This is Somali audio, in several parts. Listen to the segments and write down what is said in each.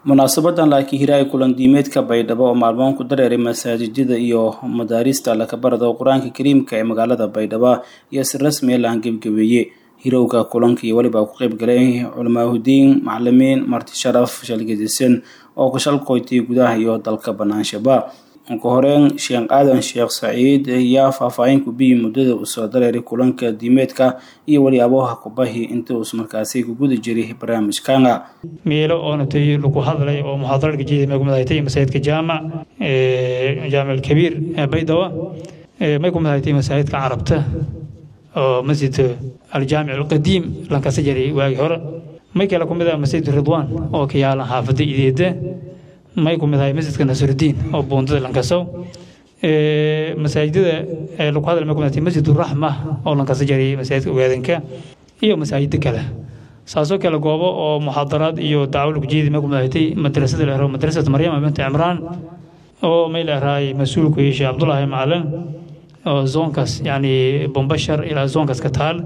munaasabadan laakiin hiraay kulan diimeedka baydhabo oo maalmoon ku dareeray masaajidada iyo madaarista lakabarada qur-aanka kariimka ee magaalada baydhabo iyo si rasmiya la hangebgabeeye hirowga kulanka iyo weliba ku qeyb galay culamaahudiin macalimiin marti sharaf shalgadisan oo ku shalqoytay gudaha iyo dalka banaanshaaba ugu horeyn sheekh aadan sheekh saciid ayaa faahfaahin ku biyey muddada uu soo dareeray kulanka diimeedka iyo weli abooha kubahi inta uus markaasi ku guda jiray barnaamijkana miilo oonatay lagu hadlay oo muxaadarada jeeda may kumid ahatay masaajidka jaamac jaamic alkabiir ee baydhabo may kumid ahatay masaajidka carabta oo masjid aljaamic alqadiim lankasa jaray waagii hore may kale kumid ah masjid ridwaan oo ka yaala xaafada ideeda may ku mid ahay masjidka nasrudiin oo buundada lankasow masaajidada lagu hadal may ku mid ahay masjid raxma oo lankasa jaray masaajidka ogaadanka iyo masaajida kale saasoo kale goobo oo muxaadaraad iyo dacwo lagu jeedi may ku mid ahatay madrasada la ero madrasat maryama binti cimraan oo may la erahay mas-uulku iyo sheekh cabdullaahi macalin oo zoonkaas yacni bombashar ilaa zoonkaas ka taal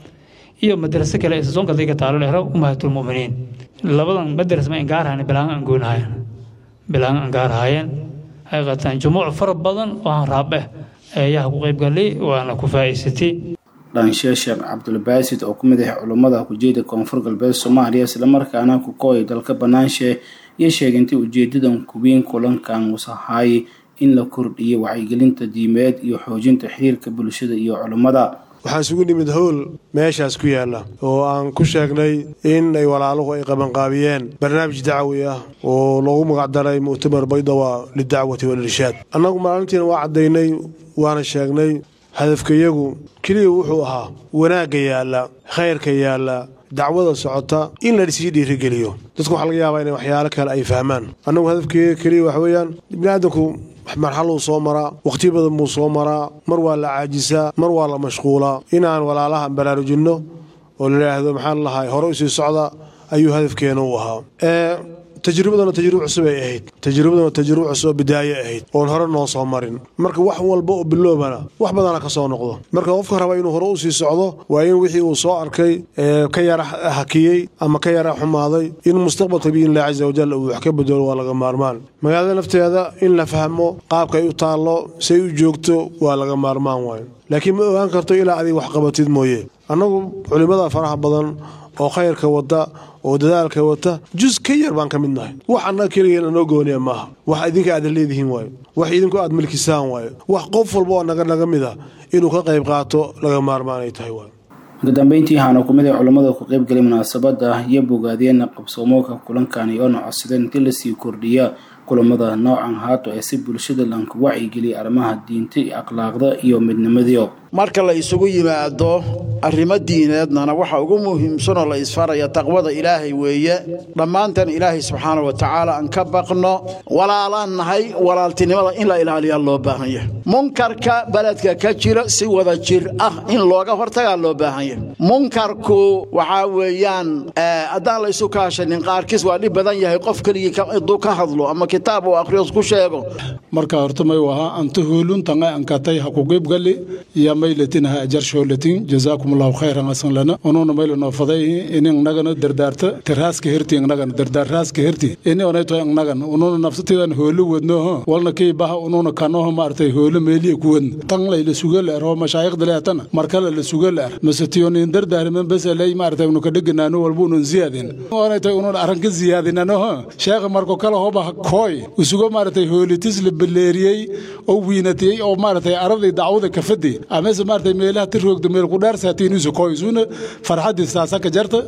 iyo madraso kale zoonkaas ka taalo la ero umahatulmuminiin labadan madras ma ingaarahayna bilaan aan goonahayan bilaan aan gaarahayeen xaqiiqatan jumuuc fara badan oo aan raabeh ayaha ku qayb galay waana ku faa'iidsatay dhanshe sheekh cabdulbaasid oo ku mid ah culummada kujeeda koonfur galbeed soomaaliya islamarkaana ku kooyay dalka banaanshe iyo sheegintay ujeedadan kubiin kulankan usahaay in la kordhiyo wacyigelinta diimeed iyo xoojinta xiriirka bulshada iyo culummada waxaan isugu nimid howl meeshaas ku yaalla oo aan ku sheegnay in ay walaaluhu ay qabanqaabiyeen barnaamij dacwi ah oo loogu magacdaray mu'tamar baydawa lidacwati walirshaad annagu maalintiina waa caddaynay waana sheegnay hadafkayagu keliya wuxuu ahaa wanaagga yaalla khayrka yaalla dacwada socota in la sii dhiirigeliyo dadku waxaa laga yaabaa inay waxyaalo kale ay fahmaan annagu hadafkayaga keliya waxa weeyaan biniaadanku marxaluu soo maraa wakhti badan buu soo maraa mar waa la caajisaa mar waa la mashquulaa inaan walaalaha baraarujinno oo layidhaahdo maxaan lahay hore usii socda ayuu hadafkeena u ahaa tajribadana tajriba cusub ay ahayd tajribadana tajriba cusub oo bidaaye ahayd oon hore noo soo marin marka wax walba oo biloobana wax badana ka soo noqdo marka qofka raba inuu hore usii socdo waa in wixii uu soo arkay ka yara hakiyey ama ka yara xumaaday in mustaqbalka biidnillahi casa wajal uu wax ka bedelo waa laga maarmaan magaalada nafteeda in la fahmo qaabka ay u taallo say u joogto waa laga maarmaan waayo laakiin ma ogaan karto ilaa adig wax qabatid mooye annagu culimmada faraha badan oo khayrka wada oo dadaalka wata jus ka yar baan ka mid nahay wax annaga keligeen anoo gooniya maaha wax idinka aad leedihiin waayo wax idinku aad milkisaan waayo wax qof walba oo naga naga mid a inuu ka qayb qaato laga maarmaanay tahay waayo ugu dambeyntii waxaana ku mid ah culammada ku qayb galay munaasabadda iyo bogaadiyeen qabsoomooka kulankani oona codsadeen intii lasii kordhiya kulamada noocan haato ee si bulshada lanku wacyigeliya arrimaha diinta iyo akhlaaqda iyo midnimadiio marka la isugu yimaado arrimo diineednana waxa ugu muhiimsanoo la isfaraya taqwada ilaahay weeye dhammaantan ilaahay subxaana wa tacaala aan ka baqno walaalaan nahay walaaltinimada in la ilaaliyaa loo baahan yahay munkarka beledka ka jira si wada jir ah in looga hortagaa loo baahan yahay munkarku waxaa weeyaan haddaan la isu kaashanin qaarkiis waa dhib badan yahay qof keligii hadduu ka hadlo ama kitaab uu akhriyo ku sheego marka horta may wahaa anta hooluntanga ankatay ha ku qeybgali iyo maylatin ha ajarshoolatin jazaakum allahu khayran asan lana ununa maylano faday inin nagana dardaarta terhaaska herti nagana dardaarhaaska herti ini onayto nagan ununa nafsatidan hoolu wadno walna kii baha ununa kanoho maartay hoolu meeliya ku wadna tan layla sugal er oo mashaayikhda leetana markale la sugal er masatiyonin dardaarman bas lay maartay unu kadheganaano walba unun ziyaadin onayto ununa arranka ziyaadinano sheekha marko kale hoba kooy usugo maartay hoolitis la baleeriyey oo wiinatiyey oo maartay aradii dacwada kafadi amase maartay meelaha tiroogda meel ku dhaarsaatiinusu kooysuna farxadii saasa ka jarta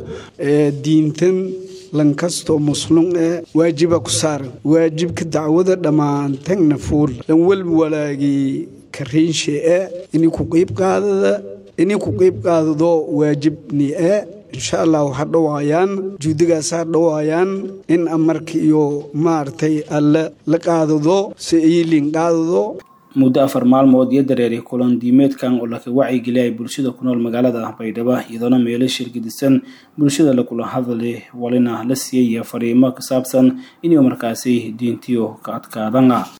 diintan lankastoo muslum ee waajiba ku saaran waajibka dacwada dhammaantagna fuul lan walba walaagii kariinshe ee ini ku qiib qaadada ini ku qiib qaadado waajibni ee insha allah ha dhowaayaan juudigaas ha dhowaayaan in amarka iyo maaragtay alle la qaadado si iilin qaadado muddo afar maalmood iyo dareeray kulan diimeedkan oo laka wacyigeliyay bulshada ku nool magaalada baydhabo iyadoona meelo shirgadisan bulshada lakula hadlay walina la siiyaya fariimo ka saabsan inuu markaasi diintiyo ka adkaadana